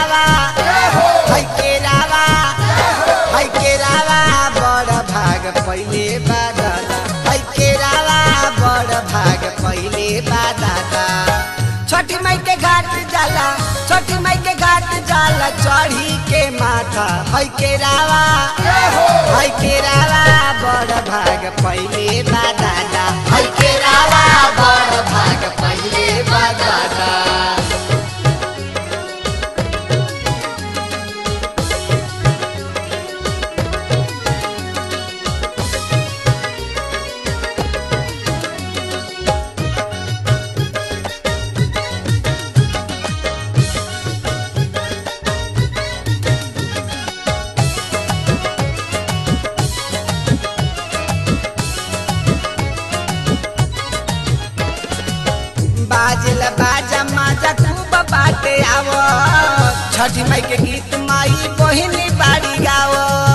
रावा है के रावा है के रावा बड़ भाग पहिले बा दादा है के रावा बड़ भाग पहिले बा दादा छठी माई के घाट जाला छठी माई के घाट जाला चढ़ी के माथा है के रावा है के रावा बड़ भाग पहिले बा दादा है के रावा बड़ भाग पहिले बा दादा बाजल बाजा माजा खूब बाटे आव छठी माई के गीत माई बहिनी बाड़ी गाव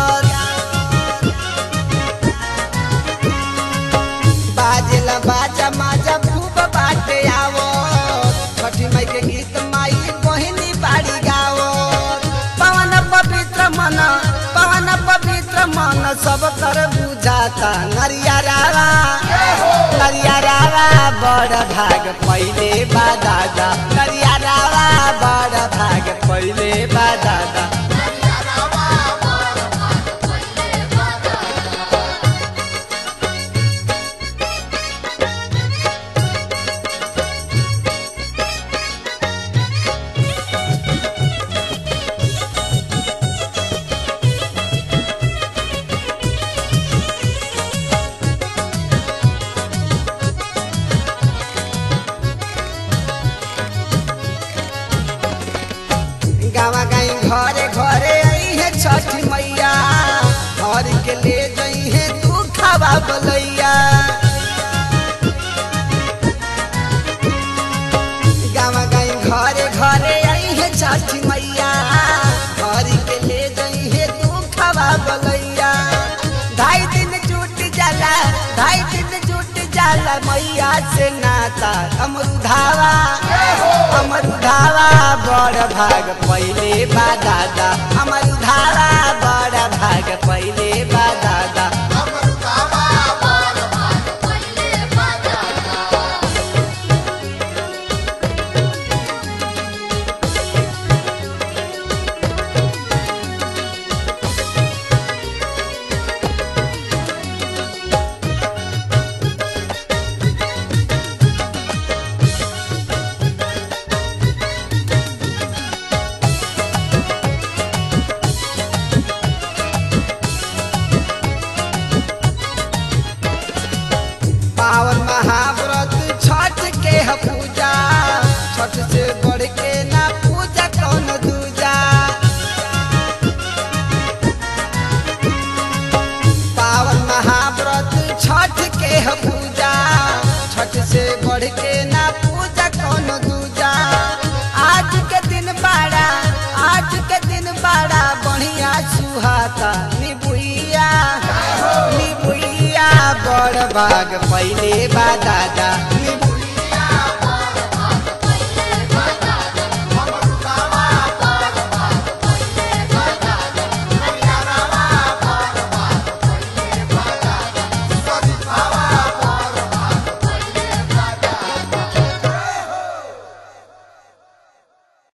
बाजल बाजा माजा खूब बाटे आव छठी माई के गीत माई बहिनी बाड़ी गाव पवन पवित्र मन पवन पवित्र मन सब कर बुझाता नरिया रावा नरिया रावा बड़ भाग पहिले बा दादा नरिया रावा बड़ भाग पहिले बा दादा गावा गाई घरे घरे आई है छठी मैया घर के ले जई है तू खावा बलैया गावा गाई घरे घरे आई है छठी मैया घर के ले जई है तू खावा बलैया ढाई दिन जुट जाला ढाई दिन जुट जाला मैया से नाता अमरुधावा अमरुधावा बड़ भाग पहिले बा दादा अमरुधावा बड़ भाग पहिले बा दादा पावन महाव्रत छठ के ह पूजा छठ से बढ़ के ना पूजा कौन दूजा पावन महाव्रत छठ के ह पूजा छठ से बढ़ के ना पूजा कौन दूजा आज के दिन बड़ा आज के दिन बड़ा बढ़िया सुहाता निबुइया निबुइया बड़ भाग पहिले बा दादा निबुइया